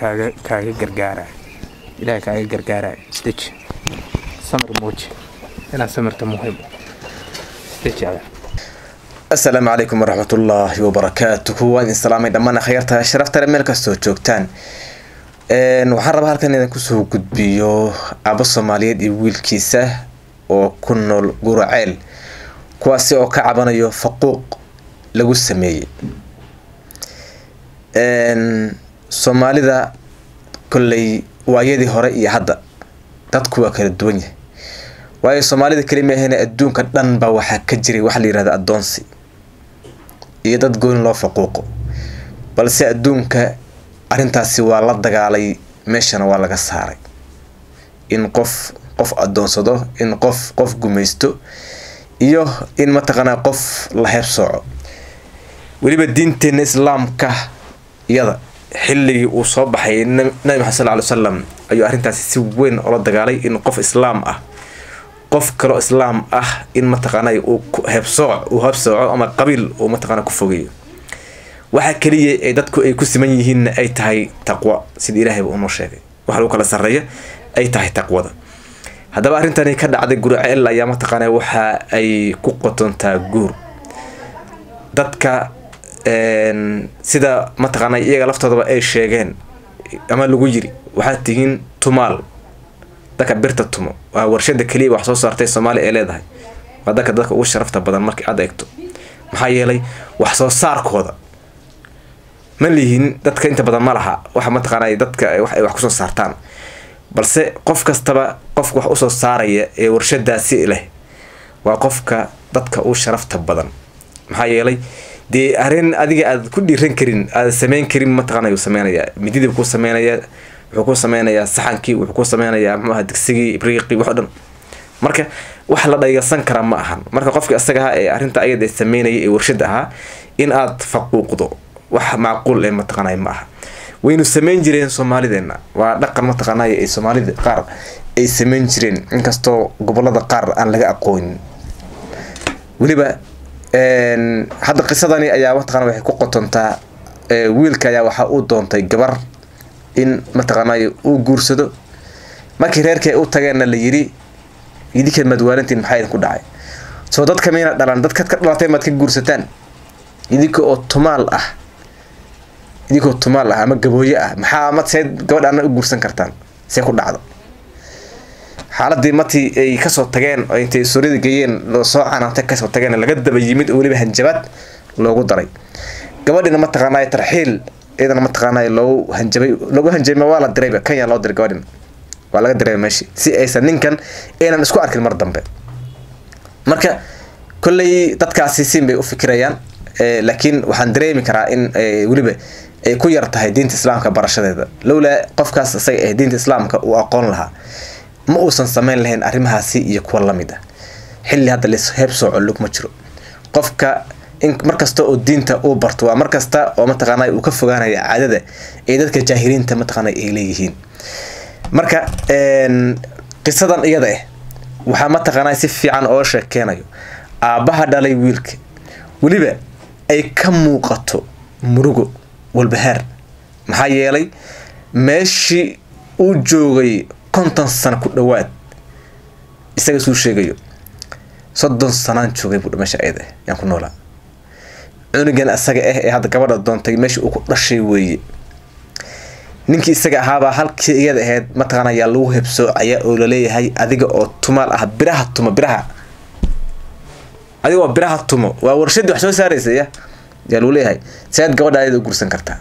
kaaga kaaga gargaaraya ilaahay kaaga gargaaraya isdeji samir muuji inaad samirta muhiim isdeji adeer asalaamu calaykum waraxmatullaahi wabarakaatuhu waan idin salaamay dhammaan akhyaarta sharaftale meel kastoo joogtaan waxaan rabaa halkan idin kusoo gudbiyo abo soomaaliyeed iyo wiilkiisa oo ku nool guraceel kuwaasi oo ka cabanayo faquuq lagu sameeyey soomaalida kolley waayadii hore iyo hadda dadku waa kala duwan yahay waayo soomaalida kelimaahena adduunka dhan baa waxaa ka jiray waxa la yihahda addoonsi iyo dad gooni loo faquuqo balse adduunka arrintaasi waa la dagaalay meeshana waa laga saaray in qof qof addoonsado in qof qof gumaysto iyo in mataqaanaa qof la heeb sooco weliba diinteena islaamka iyada xilligii uu soo baxay nabi maxamed sal ly salam ayuu arrintaasi si weyn oola dagaalay in qof islaam ah qof kaloo islaam ah in mataqaanay uu heebsooc uu heebsooco ama qabiil uu mataqaana ku fogeeyo waxaa keliya ay dadku ay ku siman yihiinna ay tahay taqwa sida ilaahayba unoo sheegay waxa lagu kala sarreeya ay tahay taqwada haddaba arrintani ka dhacday guriceel ayaa mataqaana waxa ay ku qotontaa guur dadka sida mataqaana iyaga laftoodaba ay sheegeen ama lagu yiri waxaad tihiin tumaal dadka birta tumo waa warshada keliya wax soo saartay soomaaliya ay leedahay waa dadka dadka ugu sharafta badan markii aad eegto maxaa yeelay wax soo saarkooda ma lihiin dadka inta badan ma laha waxa mataqaana dadka wax ay wax kusoo saartaan balse qof kastaba qofka wax usoo saaraya ee warshadaasi leh waa qofka dadka u sharafta badan maxaa yeelay dee arrin adiga aad ku dhiiran karin aad sameyn karin mataqaana yuu sameynayaa mididii ku sameynaya wuxuu ku sameynayaa saxankii wuxuu ku sameynayaa muxuaha digsigii ibriiqii wax o dhan marka wax la dhaygasan kara ma ahan marka qofkii asaga ahaa ee arrinta ayada sameynaya ee warshada ahaa in aad faquuqdo wax macquul ee mataqaanay ma aha waynu sameyn jireen soomaalideena waa dhaqan mataqaanay ay soomaalida qaar ay sameyn jireen inkastoo gobolada qaar aan laga aqoonin weliba hadda qisadani ayaa mataqana waxay ku qotontaa wiilka ayaa waxaa uu doontay gabar in mataqaanay uu guursado markii reerkii u tageenna la yiri idinka madwaalintiin maxaa idinku dhacay soo dadka mayna dhalan dadkaad ka dhalatay maad ka guursataan idinka oo tumaal ah idinkoo tumaal ah ama gabooye ah maxaa ma see gabadhaana u guursan kartaan see ku dhacdo xaaladii martii ay kasoo tageen oo intay suuryada geeyeen loo soo canaantay kasoo tageen laga daba yimid oo weliba hanjabaad loogu daray gabadhina mataqaanay tarxiil iyadana mataqaanay loogu hanjabay loogu hanjabay waa la dirayba kenya loo diray gabadhina waa laga dirayba meeshii si aysan ninkan aynan isku arkin mar dambe marka kolley dadkaasi siin bay u fikirayaan laakiin waxaan dareemi karaa in weliba ay ku yar tahay diinta islaamka barashadeeda lowlaa qofkaas isaga ee diinta islaamka uu aqoon lahaa ma uusan sameyn lahayn arrimahaasi iyo kuwa lamid ah xilli hadda lis heeb sooco lugma jiro qofka in markasta oo diinta uu barto waa markasta oo mataqaana uu ka fogaanaya caadada ee dadka jaahiliinta mataqaana ay leeyihiin marka qisadan iyada ah waxaa mataqaana si fiican oo sheekeynayo aabbaha dhalay wiilka weliba ay ka muuqato murugo walbahaar maxaa yeelay meeshii uu joogay konton sano ku dhawaad isaga suu sheegayo soddon sanaan joogay buu meesha ayada ah yaan ku noolaa cunugan isaga ah ee hadda gabadha doontay meesha uu ku dhashay weeye ninkii isaga ahaabaa halkii iyada ahayd mataqaana yaa lagu hebsoocaya oo laleeyahay adiga oo tumaal ah biraha tumo biraha adiga oo biraha tumo waa warshadii wax soo saaraysa ya yaa lagu leeyahay sead gabadha ayada u gursan kartaa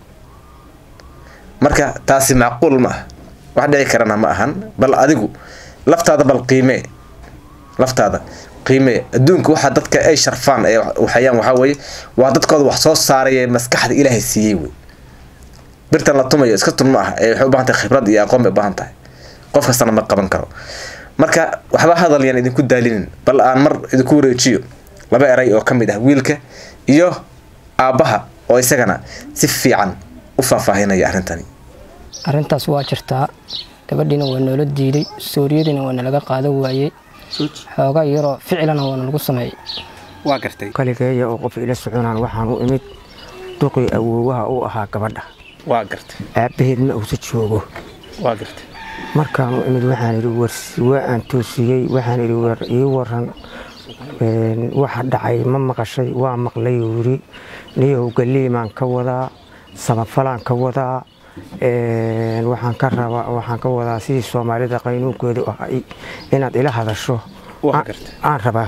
marka taasi macquul ma ah wax dhici karana ma ahan bal adigu laftaada bal qiimee laftaada qiimee adduunka waxaa dadka ay sharfaan ee waxayaan waxaa weeye waa dadkooda wax soo saaray ee maskaxda ilaahay siiyey wey birtan la tumayo iska tun ma ah ee waxay u baahan tahay khibrad iyo aqoon bay u baahan tahay qof kastana ma qaban karo marka waxba hadal yaan idinku daalinin bal aan mar idinku wareejiyo laba eray oo ka mid ah wiilka iyo aabbaha oo isagana si fiican u faahfaahinaya arrintani arrintaas waa jirtaa gabadhiina waa noola diiday sooriyadiina waa nalaga qaadan waayey xoogaa yaroo ficilana waa nalagu sameeyey waa gartay kaligeeya oo qof ila soconaan waxaan u imid duqii awoowaha u ahaa gabadha waa gartay aabbaheedna uusa joogo waa gartay markaanu imid waxaan idhi warsi waa aan toosiyey waxaan idhi war ii waran een, waxa dhacay ma maqashay waa maqlay uu yidhi niyow galiimaan ka wadaa samafalaan ka wadaa een, waxaan ka rabaa waxaan ka wadaa sidii soomaalida qaynuunkeedu ahay inaad ila hadasho Waa Aan- gartay. aan rabaa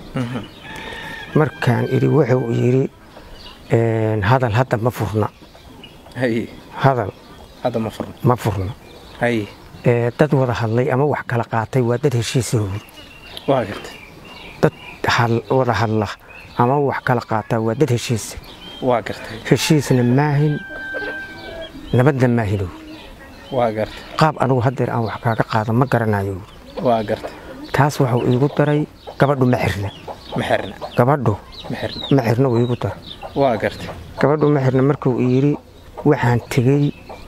markaan idhi wuxuu yidhi een, hadal hadda ma furna haye hadal hadda ma furno ma furna haye Ee, dad wada hadlay ama wax kala qaatay waa dad heshiisahooda waa gartay dad hal- wada hadla ama wax kala qaata waa dad heshiisa waa gartay heshiisna maahin nabadna maahino waa gartay qaab anigu haddeer aan wax kaaga qaado ma garanayo waa gartay taas waxuu iigu daray gabadhu ma xirna ma xirna gabadhu ma xirna ma xirna uu iigu daray waa gartay gabadhu ma xirna markuu yidhi waxaan tegey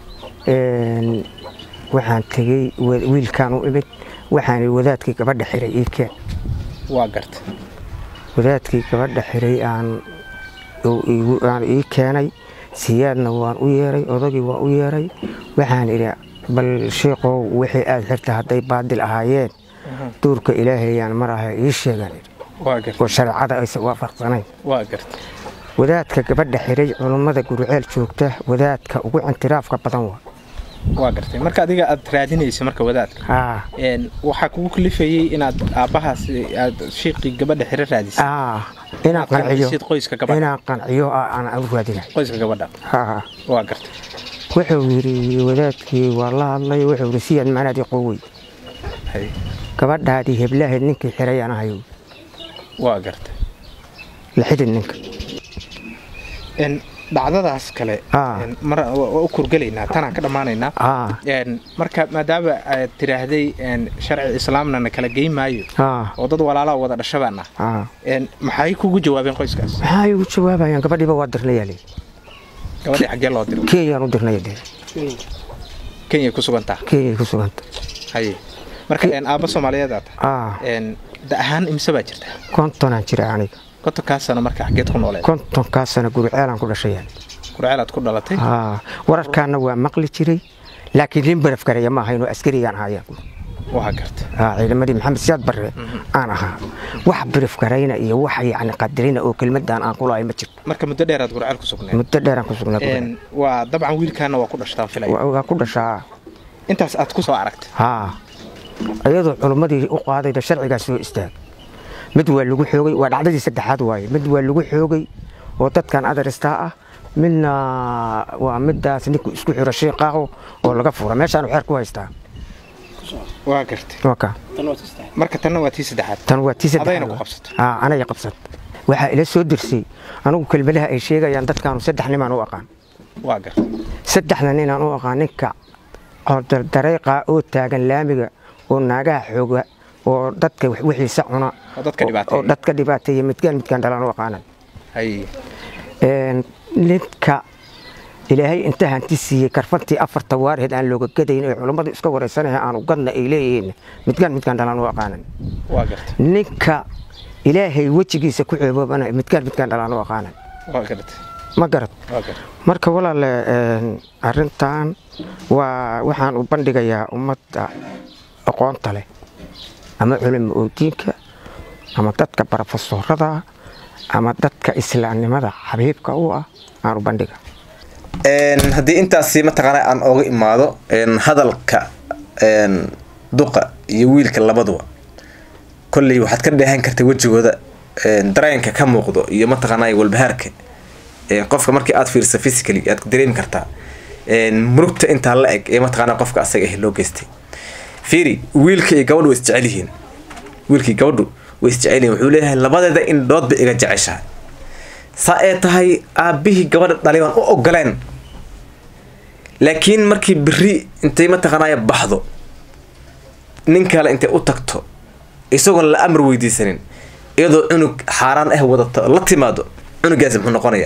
een, waxaan tegey wa- wiilkaan u imid waxaan idhi wadaadkii gabadha xiray ii keen waa gartay wadaadkii gabadha xiray aan uu iigu- aan ii keenay siyaadna waan u yeeray odagii waan u yeeray waxaan idhi bal sheekow wixii aad xirta hadday baadil ahaayeen duurka ilaahayaan mar aha ii sheegan idhi waa gartay oo shareecada aysan waafaqsanayn waa gartay wadaadka gabadha xiray culummada gurceel joogta wadaadka ugu intiraafka badan waa waa gartay marka adiga aad raadinaysa marka wadaadka aa een, waxaa kugu kalifayey inaad aabbahaas aad shiiqii gabadha xiro raadisay aa inaan qanciyo qancisid qoyska gabadha. inaan qanciyo aa aan u raadinay qoyska gabadha haa waa gartay wuxuu yidhi wadaadkii waa la hadlay wuxuu yidhi siyaad macnaadii qowey haye gabadhaadii heblaheed ninkii xiray aan ahayo waa gartay la xidid ninka een, dhacdadaas kale Ah. een, mar waa waa u kurgelaynaa tanaan ka dhammaanaynaa aa Een, marka maadaama aad tiraahday een, sharci islaamna na kala geyn maayo aa oo dad walaalaa wada dhashabaana aa een, maxay kugu jawaabeen qoyskaas maxaa igu jawaabayaan gabadhiiba waa dirnayaa leeyi gabadhii xaggee loo diro kenyaan u dirnaya dee kenyay ku sugantaa kenyay ku suganta haye marka een, aabba soomaaliyeed aad tahay aa een, da ahaan imse baa jirta kontonaan jira aniga kontonkaa sano marka xaggeed ku nooleed kontonkaa sana gurceelaan ku dhashayaan kurceelaad ku dhalatay aa wararkaana waa maqli jiray laakiin nin baraf garaya ma ahayn oo askarigaan ahaayaan waa garta aa ciidamadii maxamed siyaad barre aan ahaa wax baraf garayna iyo wax yacni qadarina oo kelmadaan aan kulahay ma jirto marka muddo dheeraad gurceel ku sugneed muddo dheeraan ku sugnaa gurceel. Een, waa dabcan wiilkaana waa ku dhashtaan filaya Waa- waa ku dhashaa intaas aad ku soo aragtay haa iyadoo culummadii u qaadayda sharcigaas soo istaag mid waa lagu xoogay waa dhacdadii saddexaad waaye mid waa lagu xoogay oo dadkan adaristaa ah midna waa midaas ninku isku xiro shiiqaaho oo laga fura meeshaan xeer ku haystaa waa gartay waa ka marka tanna waa tii saddexaad tan waa tii Adayna saddexaad ku waa. qabsatay. aa anaya qabsat waxaa ila soo dirsay anigu kelmadaha ay sheegayaan dadkaanu saddex nimaan u aqaan waa gartay saddexda ninaan u aqaan ninka dareeqa oo taagan laamiga oo naagaha xooga oo dadka wax- wixiisa cuna Oo dadka dhibaateeya. oo dadka dhibaateeya midkaan midkaan dhalaan u aqaanan haye Een, ninka ilaahay inta hanti siiyey karfantii afarta waarheed aan looga gadayn ee culummadu iska wareysanaya aanu gadna ay leeyihiin midkaan midkaan dhalaan u aqaanan waa gartay ninka ilaahay wejigiisa ku ceeboobana midkaan midkaan dhalaan u aqaanan waa gartay ma garad waa gartay marka walaale een, arrintan waa waxaan u bandhigayaa ummadda aqoonta leh ama culimo oodiinka ama dadka barofesorada ama dadka islaamnimada xabiibka u ah aan u bandhiga Een, haddii intaasi mataqaana aan ooga imaado een, hadalka een, duqa iyo wiilka labaduba kolley waxaad ka dheehan karta wejigooda een, dareenka ka muuqdo iyo mataqaanaa walbahaarka een, qofka markii aad fiirsa physically aad dareemi kartaa een, murugta intaa la eg ee mataqaanaa qofka asaga ah loo geystay fiiri wiilka iyo gabadhu way isjecel yihiin wiilkii gabadhu way isjecel yihiin wuxuu leeyahay labadeeda indhoodba iga jeceshahay saa ee tahay aabbihii gabadha dhalay baan u ogoleen laakiin markii beri intay mataqaanaya baxdo nin kale intay u tagto isagoon la amar weydiisanin iyadoo cunug xaaraan ah wadato la timaado cunugaasi muxuu noqonayaa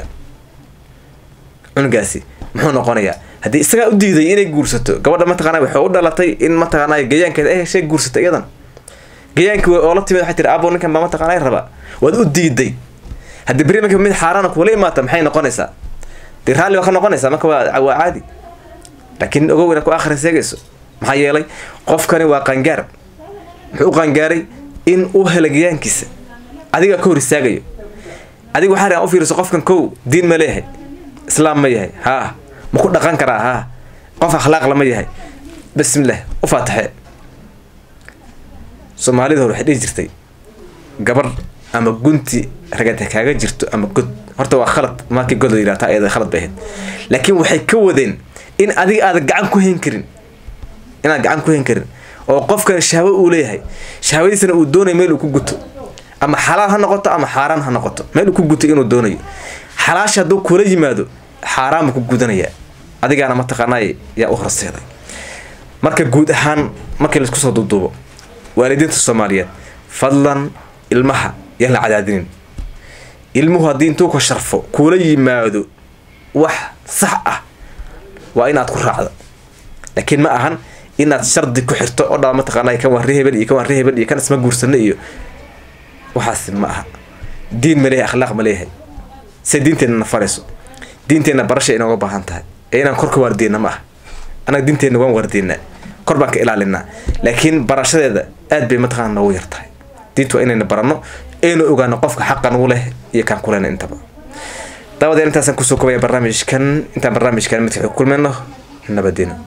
cunugaasi muxuu noqonayaa haddii isagaa u diiday inay guursato gabadha mataqaanaa waxay u dhalatay in mataqaanaya gayaankeeda ay heshay guursato iyadan gayaankii oo la timid waxay tiri abo ninkan baa mataqaanaa raba waad u diiday haddii beri marka mid xaaraana kuula imaata maxay noqonaysaa dee raalli waa ka noqonaysaa marka waa waa caadi laakiin ogow inaad ku akhri seegayso maxaa yeelay qofkani waa qangaar muxuu u qangaaray in uu helagayaankiisa adiga ka hor istaagayo adiga waxaa rabaa u fiiriso qofkan kow diin ma leeyahay islaam ma yahay haa ma ku dhaqan karaa haa qof akhlaaq lama yahay bismillah u faataxee soomaalida hore waxay dhihi jirtay gabar ama gunti ragata kaaga jirto ama god horta waa khalad markii god la yidhahta ayada khalad bay ahayd laakiin waxay ka wadeen in adiga aada gacan ku hayn karin inaad gacan ku hayn karin oo qofkan shahwo uu leeyahay shahwadiisana uu doonayo meel uu ku guto ama xalaal ha noqoto ama xaaraan ha noqoto meel uu ku guto inuu doonayo xalaasha hadduu kula yimaado xaaraan buu ku gudanayaa adigaana mataqaanay yaa u horseeday marka guud ahaan markii laisku soo duuduubo waalidiinta soomaaliyeed fadlan ilmaha yaan la cadaadinin ilmuhu haddii intuu ka sharfo kula yimaado wax sax ah waa inaad ku raacdo laakiin ma ahan inaad shardi ku xirto oo dhaa mataqaanay kan waa ree hebel iyo kan waa ree hebel iyo kan isma guursano iyo waxaas ma aha diin ma leeyahay akhlaaq ma leeyahay se diinteenna na farayso diinteenna barasha inooga baahan tahay ee inaan kor ka waardiina ma aha annaga diinteenna waan waardiinaa kor baan ka ilaalinaa laakiin barashadeeda aad bay mataqaana noogu yar tahay diintu waa inayna baranno aynu ogaano qofka xaqa nagu leh iyo kaan kulena intaba dabadeed intaasaan kusoo kobaya barnaamijkan intaan barnaamijkan midka ku kulmayno nabadina